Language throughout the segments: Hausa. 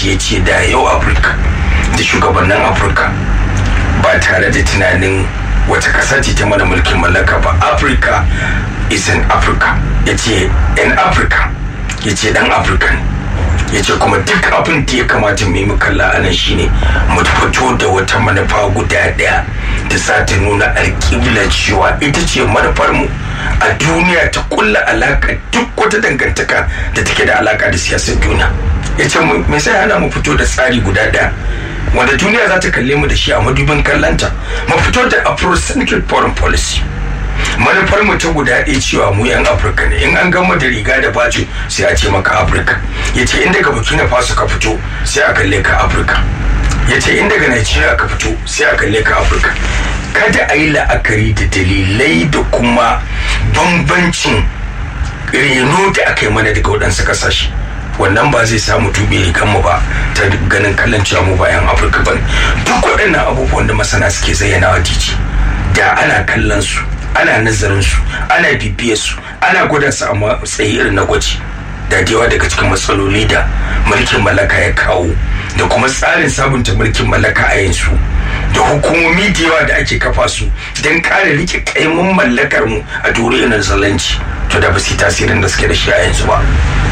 shi ya ce da yau afirka da shugabannin afirka ba tare da tunanin wata ƙasa ce ta mana mulkin mallaka ba afirka is in africa ya ce in africa ya ce dan afirka ne ya ce kuma duk abin da ya kamata mu yi kalla a nan shine mu fito da wata manufa guda daya da za ta nuna alƙibla cewa ita ce manufar mu a duniya ta kulla alaka duk wata dangantaka da take da alaka da siyasar duniya ya ce me sai hana mu fito da tsari guda daya wanda duniya za ta kalle mu da shi a madubin kallanta mu fito da afrocentric foreign policy manufar mu ta guda ɗaya cewa mu yan afirka ne in an gama da riga da baci sai a ce maka afirka ya ce in daga burkina faso ka fito sai a kalle ka afirka ya ce in daga nigeria ka fito sai a kalle ka afirka kada a yi la'akari da dalilai da kuma bambancin reno da aka yi mana daga waɗansu ƙasashe wannan ba zai samu tube mu ba ta ganin kallon cewa mu bayan afirka ba duk waɗannan abubuwan da masana suke zayyana wa titi da ana kallon su ana nazarin su ana bibiyar su ana gwada su a matsayi irin na gwaji da yawa daga cikin matsaloli da mulkin mallaka ya kawo da kuma tsarin sabunta mulkin mallaka a yanzu da hukumomi da yawa da ake kafa su don kare rike kaimun mallakar mu a duniyar zalanci to da ba su tasirin da suke da shi a yanzu ba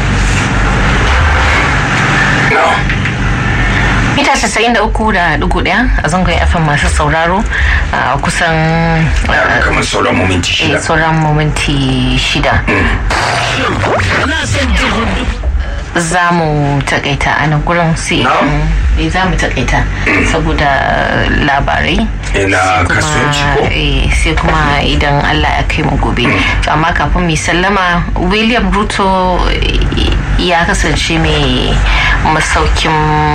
mita casa'in da uku da dugu daya a zangon fm masu sauraro a kusan kamar sauran mominti shida sauran mominti shida za mu takaita a nan gurin sai za mu takaita saboda labarai na kasuwanci ko sai kuma idan allah ya kai mu gobe amma kafin mu sallama william ruto ya kasance mai masaukin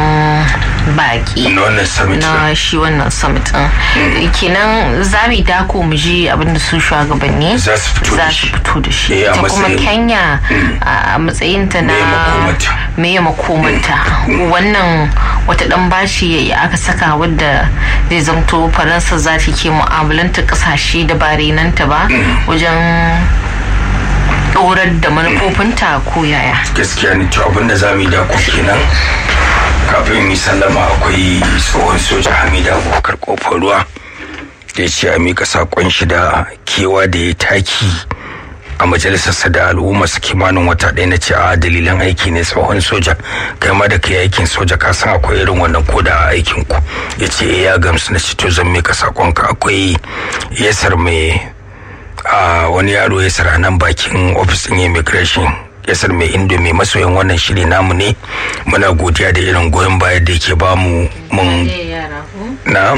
baki na shi wannan summit din kenan za mu dako mu ji abinda su shugabanni za su fito da shi ta kuma kenya a matsayinta na meye makomanta wannan wata dan bashi ya aka saka wadda zai zamto faransa za ta ke mu'amalanta kasashe da ba renanta ba wajen dorar da manufofinta ko yaya gaskiya ne to abinda za mu yi da kenan kafin yi sallama akwai tsohon soja hamida abubakar kofar ruwa da ya ce a mika sakon shi da kewa da ya taki a majalisarsa da al'umma su kimanin wata ɗaya na ce a dalilan aiki ne tsohon soja kai ma da kai aikin soja ka san akwai irin wannan koda a aikin ku ya ce ya gamsu na ce to zan mika sakonka akwai yasar mai a wani yaro ya sara nan bakin ofis ɗin immigration yasar mai indomi masoyan wannan shiri namu ne muna godiya da irin goyon baya da yake ba mu mun na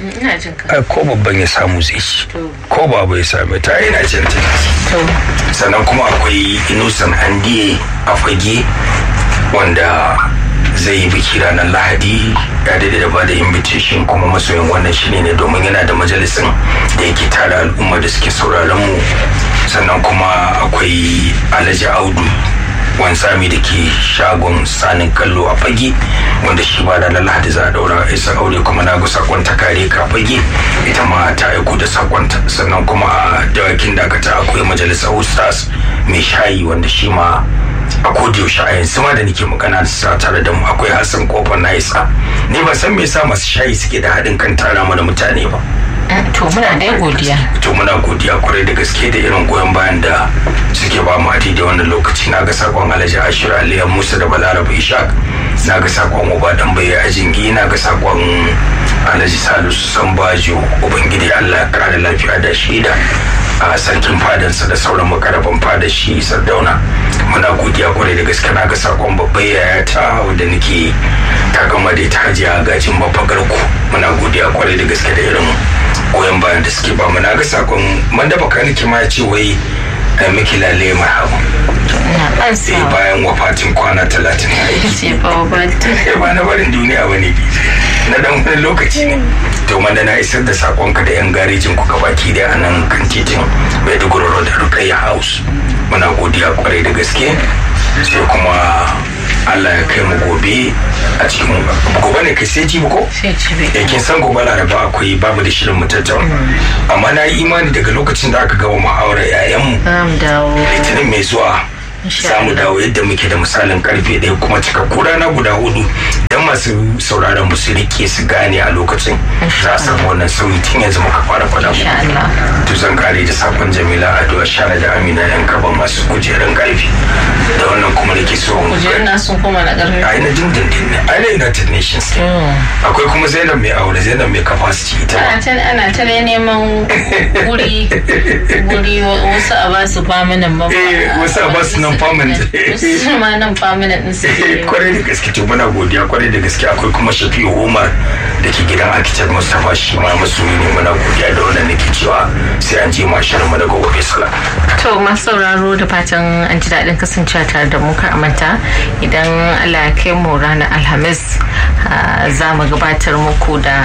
ko babban ya samu zai ci ko babu ya same ta yana jin ta sannan kuma akwai inusan andiye a fage wanda zai yi biki ranar lahadi ya daidai da ba da invitation kuma masoyin wannan shiri ne domin yana da majalisin da yake tara al'umma da suke sauraron mu sannan kuma akwai alhaji audu wansami da ke shagon sanin kallo a fage wanda shi ba ranar lahadi za a daura isa aure kuma na ga sakon ta kare ka fage ita ma ta aiko da sakon sannan kuma a dawakin dakata akwai majalisar ustaz mai shayi wanda shi ma a yaushe a yanzu ma da nake magana da sa tare da mu akwai hassan kofar na isa ni ban san me yasa masu shayi suke da haɗin kan tara mana mutane ba to muna dai godiya to muna godiya kwarai da gaske da irin goyon bayan da suke ba mu da wannan lokaci na ga sakon alhaji ashir aliyu musa da balarabe ishaq na ga sakon uba dan bai ajingi na ga sakon alhaji salisu sambajo ubangiji allah ya kare lafiya da shida a sarkin fadansa da sauran makarabin fada shi sardauna muna godiya kwarai da gaske na ga sakon babbar yaya ta wadda nake ta gama da ita hajiya gajin mafagar ku muna godiya kwarai da gaske da irin goyon bayan da suke ba mu na ga sakon man da baka nake ma ya ce wai da miki lalle marhabu sai bayan wafatin kwana talatin na aiki ba na barin duniya ba ne na dan wani lokaci ne to da na isar da sakonka da yan garejin ku baki da anan kan titin maiduguri road rukayya house muna godiya kwarai da gaske sai kuma Allah ya kai mu gobe a cikin gobe ne kai sai jibi ko? Eh kin san gobe laraba akwai babu da shirin mu tattauna. Amma na yi imani daga lokacin da aka gama muhawarar yayan mu. Litinin mai zuwa za mu dawo yadda muke da misalin karfe ɗaya kuma cikakku rana guda hudu masu sauraron mu su rike su gane a lokacin za a samu wannan sauyi tun yanzu muka fara faɗa mu to zan kare da sakon jamila addu'a shara da amina yan kaba masu kujerun karfi da wannan kuma nake so mu kujerun na sun kuma na karfi ai na dindindin ne ai na united nations akwai kuma zainab mai aure zainab mai capacity ita ana ta neman guri guri wasu a ba su faminan ba wasu a ba su nan permanent wasu ma nan permanent din su kwarai da gaske to muna godiya kwarai da gaske akwai kuma shafi'u umar da ke gidan architect mustapha shi ma masoyi ne muna godiya da wannan nake cewa sai an je mashar mu daga gobe sala to masu sauraro da fatan an ji daɗin kasancewa tare da mu kar manta idan allah ya kai mu ranar alhamis za mu gabatar muku da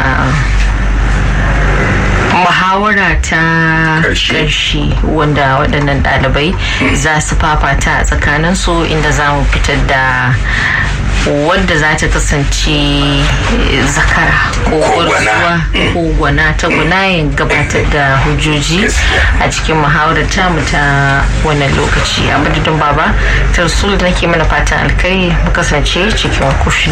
muhawara ta ƙarshe wanda waɗannan ɗalibai za su fafata a tsakaninsu inda za mu fitar da wadda za ta kasance zakara ko gwarzuwa ko gwana ta gunayen gabatar da hujjoji a cikin muhawarar tamu ta wannan lokaci a madadin baba tarsul nake mana fatan alkai mu kasance cikin kushin